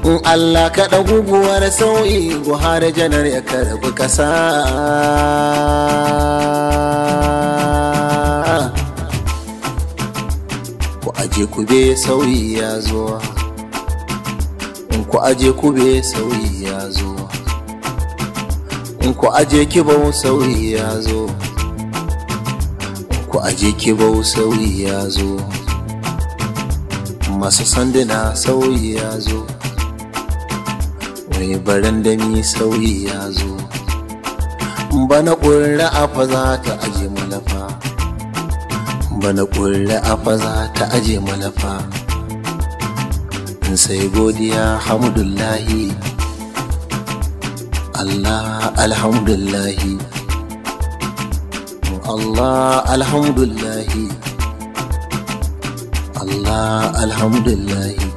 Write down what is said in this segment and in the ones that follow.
in Allah kaɗa guguwar sauyi Buhari janar ya karbi ƙasa ku aje ku be sauyi ya zo in ku aje ku be sauyi ya zo in ku aje kibau sauyi ya zo ku aje kibau sauyi ya zo masu sanduna sauyi ya zo mai barandami sauyi ya zo bana ƙurra afa za ta aje malafa bana ƙurra afa za ta aje malafa in sai godiya hamdullahi Allah alhamdulillahi Allah alhamdulillahi Allah alhamdulillahi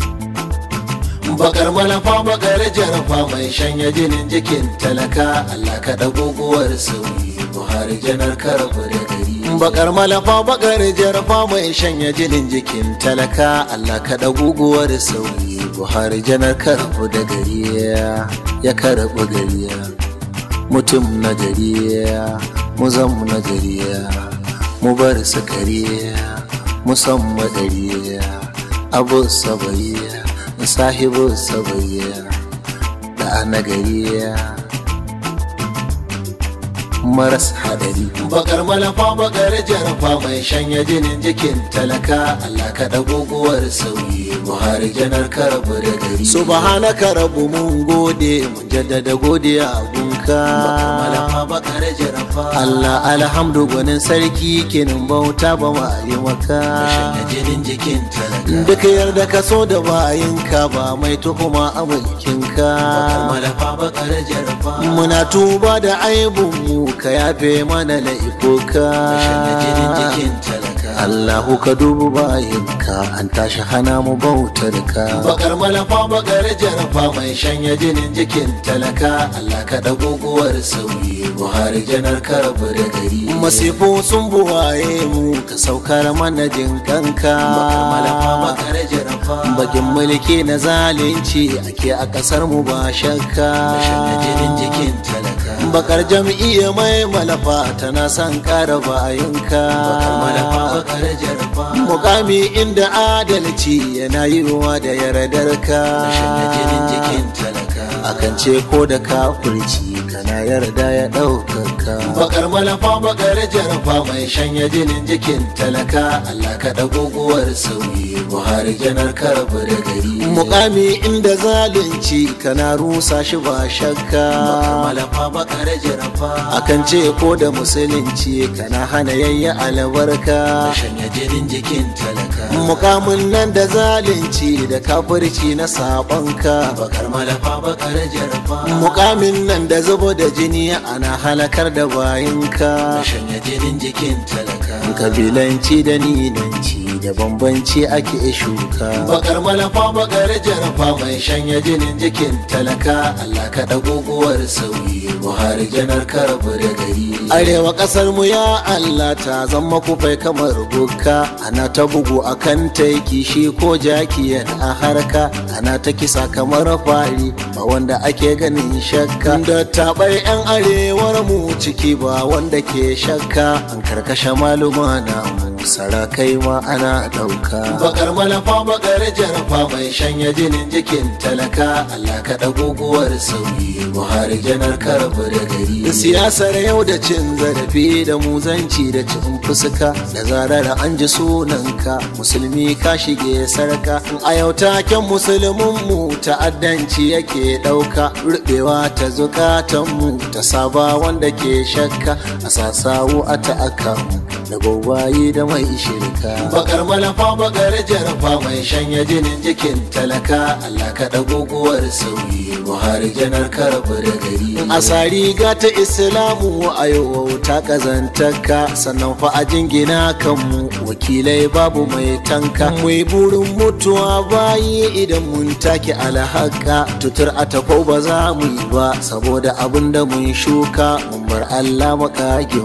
bakar malafa bakar jarafa mai shanya jinin jikin talaka Allah ka guguwar sauyi Buhari janar karabu da gari bakar malafa bakar jarafa mai shanya jinin jikin talaka Allah ka guguwar sauyi Buhari janar karabu da gari ya karabu gari mutum na gari mu zamu na gari mu bar su gari musamman gari abu sabaiya sahibu sabaiya da nagariya maras hadari bakar malafa bakar jarafa mai shanya jinin jikin talaka Allah ka guguwar sauyi Buhari janar karabu da gari subhanaka rabu mun gode mun jaddada godiya gunka bakar malafa bakar jarafa Allah alhamdu gwanin sarki kinin bauta ba ma yi maka shanya jinin jikin talaka duk yarda ka so da bayinka ba mai tuhuma a mulkinka bakar malafa bakar jarafa muna tuba da aibun mu ka yafe mana laikoka Allahu ka dubu bayinka an tashi hana mu bautar ka bakar malafa bakar jarafa mai shanya jinin jikin talaka Allah ka da guguwar sauyi Buhari janar karabu da gari masifo sun buwaye mu ka saukar mana jin kanka bakar malafa bakar jarafa bakin mulki na zalunci ake a kasar mu ba shakka shanya jinin jikin talaka bakar jam'iyya mai malafa tana son kara bayinka mukami inda adalci yana yiwuwa da yardarka akan ce ko da kafurci kana yarda ya ɗaukaka bakar malafa bakar jarfa mai shanya jinin jikin talaka Allah ka guguwar sauyi Buhari janar karabu da gari mukami inda zalunci kana rusa shi ba shakka malafa bakar jarfa akan ce ko da musulunci kana hana yayya albarka shanya jinin jikin talaka mukamin nan da zalunci da kafirci na sabonka bakar malafa bakar jarfa mukamin nan da zubo da jini ana halakar da bayinka shanya jinin jikin talaka kabilanci da ninanci da bambanci ake shuka bakar malafa bakar jarfa mai shanya jinin jikin talaka Allah ka guguwar sauyi Buhari janar karabu da gari arewa kasar mu ya Allah ta zama kufai kamar bukka ana ta bugu akan taiki shi ko jaki a harka ana ta kisa kamar fari ba wanda ake ganin shakka da tabar yan arewar mu ciki ba wanda ke shakka an karkashe maluma na mu sarakai ma ana ɗauka. Bakar malafa bakar jarfa mai shanya jinin jikin talaka Allah ka guguwar sauyi Buhari janar karabu da gari. Siyasar yau da cin zarafi da muzanci da cin fuska da zarar an ji sunanka musulmi ka shige sarka. A yau taken musulmin mu ta'addanci yake ɗauka rubewa ta zukatan mu ta saba wanda ke shakka a sasawo a ta'aka mu da gwagwaye da mai shirka bakar malafa bakar jarfa mai shanya jinin jikin talaka Allah ka guguwar sauyi Buhari janar karabu da gari a riga ta islamu a yau ta kazantaka sannan fa a jingina kanmu wakilai babu mai tanka mai burin mutuwa bayi idan mun take alhaka tutur a tako ba za mu yi ba saboda abin da mun shuka mun bar Allah makaginmu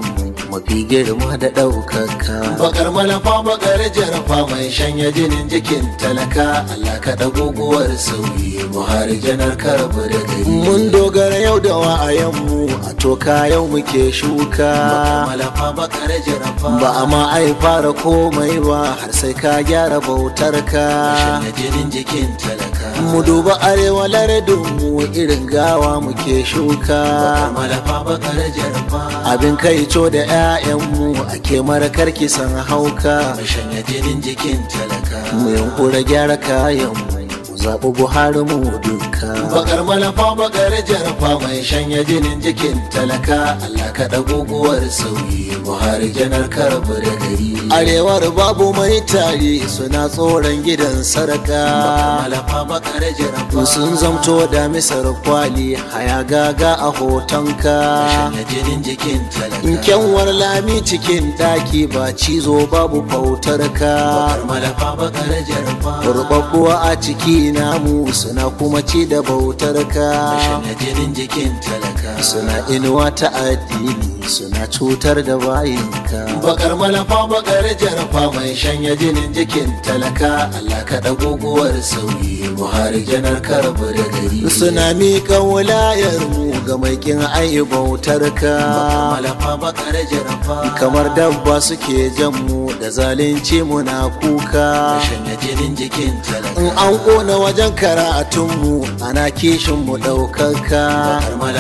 mafi girma da ɗaukaka bakar malafa bakar jarafa mai shanya jinin jikin talaka Allah ka da guguwar sauyi buhari janar karbu da gari mun dogara yau da wa'ayenmu a toka yau muke shuka malafa bakar jarafa ba a ma ai fara komai ba har sai ka gyara bautar ka shanya jinin jikin talaka mu duba arewa lardin mu irin gawa muke shuka malafa bakar jarafa abin kai co da 'ya'yanmu ake marakar kisan hauka shanya jinin jikin talaka mu yankura gyara kayanmu zaɓi buhari mu duka bakar malafa bakar jarfa mai shanya jinin jikin talaka allah kaɗa guguwar sauyi buhari janar karbu da gari arewar babu mai tari suna tsoron gidan sarka malafa bakar jarfa sun zamto da misar kwali haya gaga a hotonka shanya jinin jikin talaka kyanwar lami cikin ɗaki ba cizo babu fautar ka bakar malafa bakar jarfa rubabbuwa a ciki namu suna kuma ci da bautar ka jinin jikin talaka suna inuwa ta addini suna cutar da bayinka bakar malafa bakar jarfa mai shanya jinin jikin talaka Allah ka da guguwar sauyi buhari janar karbu da gari suna miƙa wulayar mu ga mai kin ayi bautar ka malafa bakar jarfa kamar dabba suke jan mu da zalunci muna kuka shanya jinin jikin talaka in an kona wajen karatunmu ana kishinmu ɗaukaka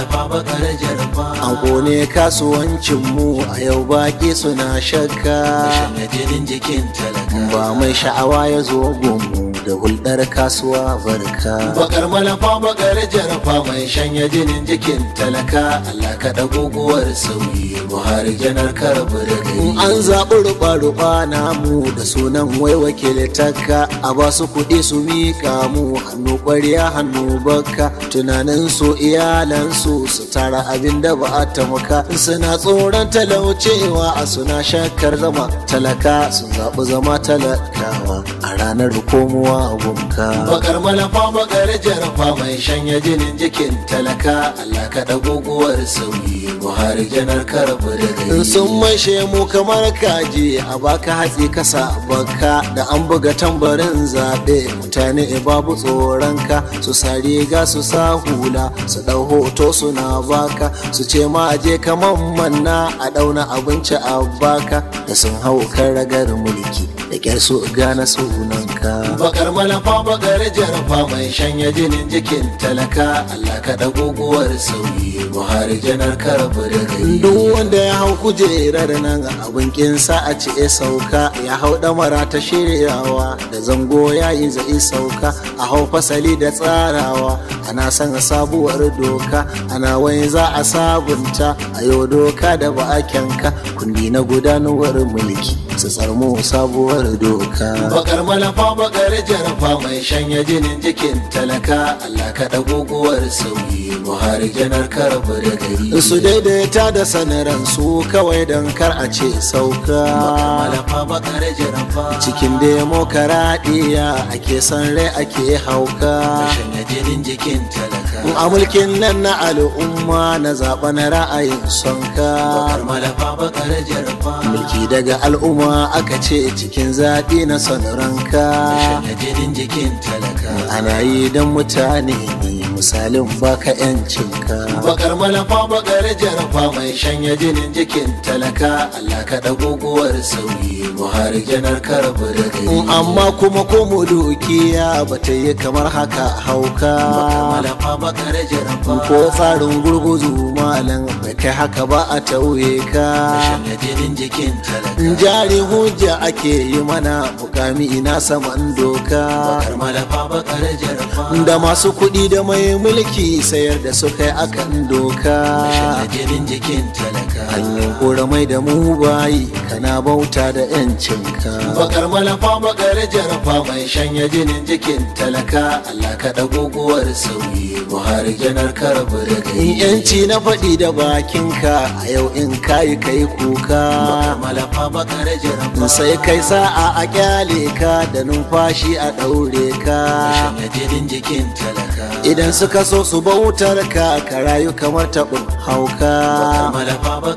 an kone kasuwancinmu a yau baƙi suna shakka ba mai sha'awa ya zo gunmu da hulɗar kasuwa barka bakar malafa bakar jarfa mai shanya jinin jikin talaka Allah ka da guguwar sauyi buhari janar karbu da gari an zaɓi ruɓa-ruɓa namu da sunan wai wakiltaka a ba su kuɗi su miƙa mu hannu ƙwarya hannu baka tunanin su iyalansu su tara abin da ba a tamuka suna tsoron talaucewa a suna shakkar zama talaka sun zaɓi zama talakawa a ranar komowa gunka bakar malafa bakar jarfa mai shanya jinin jikin talaka Allah ka da guguwar sauyi buhari janar karbu da gari sun maishe mu kamar kaji a baka hatsi kasa baka da an buga tambarin zaɓe mutane babu tsoronka su sa riga su sa hula su ɗau hoto suna baka su ce ma je kaman manna a ɗauna abinci a baka da sun hau kan ragar mulki da kyar su gane sunanka bakar malafa bakar jarfa mai shanya jinin jikin talaka Allah ka da guguwar sauyi buhari janar karbu da gari duk wanda ya hau kujerar nan abin kinsa a ce sauka ya hau damara ta shiryawa da zango ya yi zai sauka a hau fasali da tsarawa ana son sabuwar doka ana wani za a sabunta a yau doka da ba a kyanka kundi na gudanarwar mulki su tsarmo sabuwar doka bakar malafa bakar jarfa mai shanya jinin jikin talaka Allah ka da guguwar sauyi buhari janar karbu da gari su daidaita da sanaran su kawai don kar a ce sauka malafa bakar jarfa cikin demokaradiyya ake son rai ake hauka shanya jinin jikin talaka a mulkin nan na al'umma na zaɓen ra'ayin sonka bakar malafa bakar jarfa mulki daga al'umma aka ce cikin zaɓi na son ranka shanya jinin jikin talaka ana yi don mutane ne misalin baka yancinka bakar malafa bakar jarfa mai shanya jinin jikin talaka Allah ka da guguwar sauyi buhari janar karbu da gari amma kuma ko mu dukiya bata yi kamar haka hauka malafa bakar jarfa ko tsarin gurguzu malam bai kai haka ba a tauye ka shanya jinin jikin talaka jari hujja ake yi mana mukami ina saman doka bakar malafa bakar jarfa da masu kuɗi da mai mulki sayar da su kai akan doka jinin jikin talaka hanyar kora mai da mu bayi kana bauta da yancinka bakar malafa bakar jarfa mai shanya jinin jikin talaka Allah ka da guguwar sauyi buhari janar karbu da gari yanci na faɗi da bakinka a yau in kayi kai kuka bakar malafa bakar jarfa sai kai sa'a a kyale ka da numfashi a ɗaure ka shanya jinin jikin talaka idan suka so su bautar ka ka rayu kamar taɓin hauka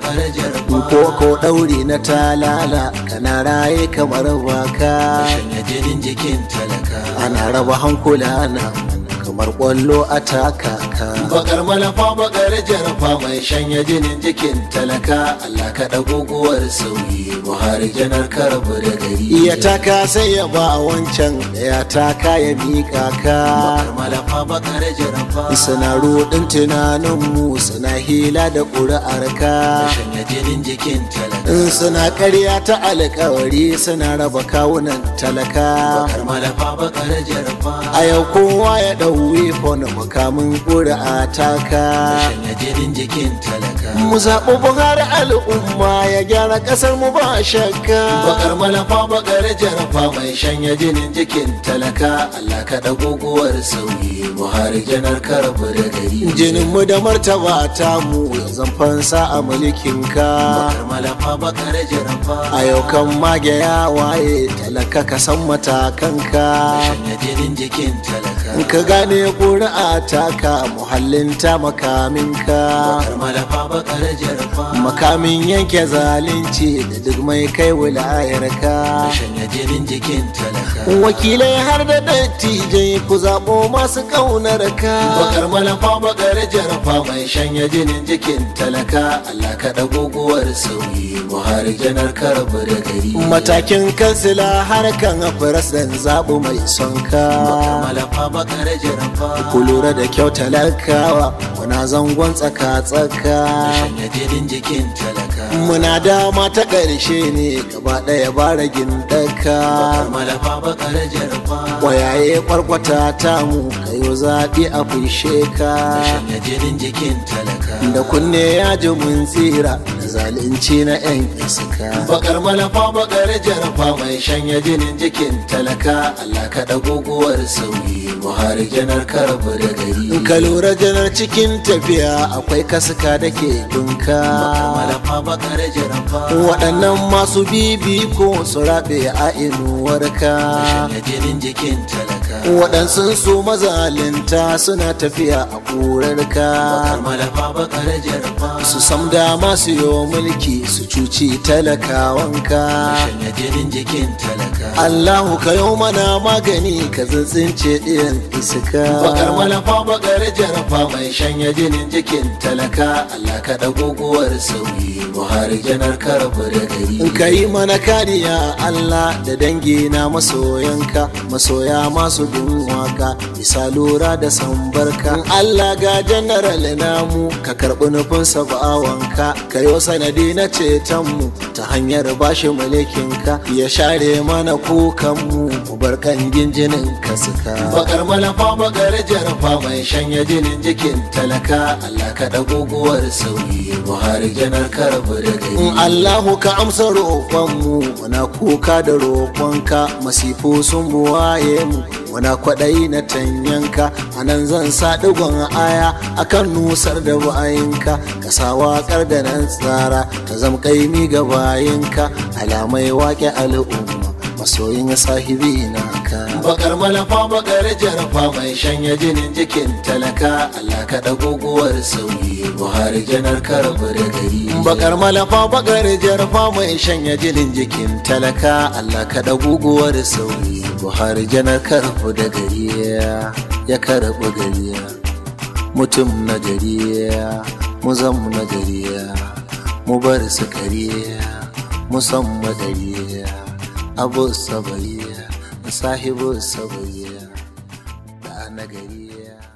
bakar jarfa ko ko ɗauri na talala kana raye kamar waka shanya jinin jikin talaka ana raba hankula na kamar ƙwallo a takaka bakar malafa bakar jarfa mai shanya jinin jikin talaka Allah ka guguwar sauyi Buhari janar karabu da gari iya taka sai ya ba wancan ya taka ya miƙa ka bakar malafa bakar jarfa suna ruɗin tunaninmu suna hila da ƙuri'ar ka shanya jinin jikin talaka in suna ƙarya ta alƙawari suna raba kawunan talaka bakar malafa bakar jarfa a yau kowa ya ɗau wifon makamin ƙuri'a taka shanya jinin jikin talaka mu zaɓi buhari al'umma ya gyara ƙasar mu ba shakka bakar malafa bakar jarfa mai shanya jinin jikin talaka Allah ka guguwar sauyi Buhari janar karabu da gari jinin mu da martaba ta mu ya zan fansa a mulkin ka bakar malafa bakar jarfa a yau kan mage ya waye talaka ka san matakan ka shanya jinin jikin talaka in ka gane ƙuri'a taka muhallin ta makamin ka bakar malafa bakar jarfa makamin yanke zalunci da duk mai kai wilayar ka shanya jinin jikin talaka wakilai har da dattijai ku zaɓo masu ƙaunar ka bakar malafa bakar jarfa mai shanya jinin jikin talaka Allah ka guguwar sauyi Buhari janar karabu da gari matakin kansila har kan firasan zaɓu mai son bakar ka malafa bakar jarfa ku lura da kyau talakawa muna zangon tsaka-tsaka shanya jinin jikin talaka muna dama ta ƙarshe ne gaba ɗaya bara gindaka bakar malafa bakar jarfa ƙwayaye kwarkwata ta mu kayo zaɓi a fushe ka shanya jinin jikin talaka da kunne ya ji mun tsira da zalunci na 'yan iska bakar malafa bakar jarfa mai shanya jinin jikin talaka Allah ka guguwar sauyi Buhari janar karabu da gari in ka lura janar cikin tafiya akwai kasuka da ke bakar dunka malafa bakar jarfa waɗannan masu bibi ko su raɓe a inuwarka shanya jinin jikin talaka waɗansu su mazalinta suna tafiya a ƙurarka bakar malafa bakar jarfa su sam dama su yo mulki su cuci talakawanka shanya jinin jikin talaka Allahu ka yau mana magani ka tsintsince ɗiyan iska bakar malafa bakar jarfa mai shanya jinin jikin talaka Allah ka guguwar sauyi Buhari janar karabu da gari in ka yi mana kariya Allah da dangi na masoyanka masoya masu bin waka bisa lura da sambarka in Allah ga general namu ka karɓi nufin bawanka ka yi sanadi na cetonmu ta hanyar bashi mulkinka ya share mana kukanmu mu bar kan ginjinin ka suka bakar malafa bakar jarfa mai shanya jinin jikin talaka Allah ka guguwar sauyi Buhari janar karabu da gari in Allahu ka amsa roƙonmu muna kuka da roƙonka masifu sun buwaye mu muna kwaɗayi na tanyanka a nan zan sa ɗigon aya akan nusar da bayinka ka sa waƙar da nan tsara ta zama kaimi ga bayinka alamai waƙe al'umma masoyin sahibi na ka bakar malafa bakar jarfa mai shanya jinin jikin talaka Allah ka guguwar sauyi Buhari janar karabu da gari bakar malafa bakar jarfa mai shanya jinin jikin talaka Allah ka guguwar sauyi buhari janar karfu da gari ya karɓi gari mutum na gari mu zam na gari mu bar su kari mu san madari abu sabari sahibu sabari da na gari